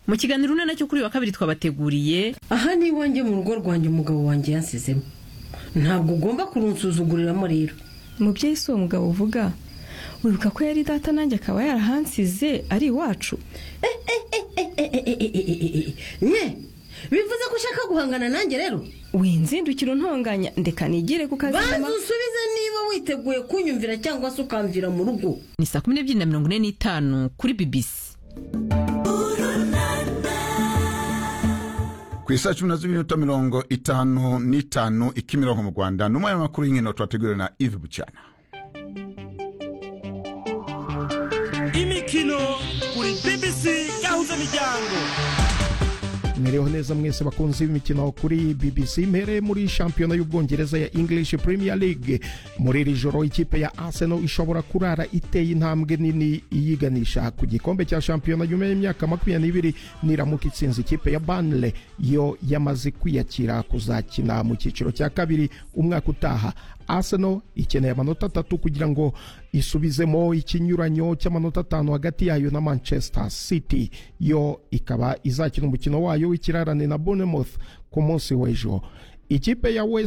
mu kiganiro urunana cyo kuri wa kabiri twabateguriye aha ni iwanjye mu rugo rwanjye umugabo wanjye yansizemo ntabwo ugomba kurunsuzuguriramo rero umubyeyi si uwo mugabo uvuga wibuka ko yari data nanjye akaba yarahansize ari iwacu nye bivuze ko ushaka guhangana nanjye rero winzindukira untonganya ndeka nigire ku kazi banza mama. usubize niba witeguye kunyumvira cyangwa se ukamvira mu rugo ni saa kumi n'ebyiri na mirongo ine n'itanu kuri bibisi ku isaha cumi na z'iminota mirongo itanu n'itanu ikimirongo mu rwanda ni umwanya w'amakuru y'inkino twateguriwe na ive bucyana imikino kuri bbc yahuza imiryango mwiriho neza mwese bakunzi b'imikino kuri bbc mpereye muri shampiyona y'ubwongereza ya english premier league muri iri joro ikipe ya arsenal ishobora kurara iteye intambwe nini iyiganisha ku gikombe cya shampiyona nyuma y'imyaka makumyabiri niramuka itsinze ikipe ya banle yo yamaze kwiyakira kuzakina mu cyiciro cya kabiri umwaka utaha arsenal ikeneye amanota atatu kugira ngo isubizemo ikinyuranyo cy'amanota atanu hagati yayo na manchester city yo ikaba izakina umukino wayo w'ikirarane na bournemouth ku munsi w'ejo ikipe ya west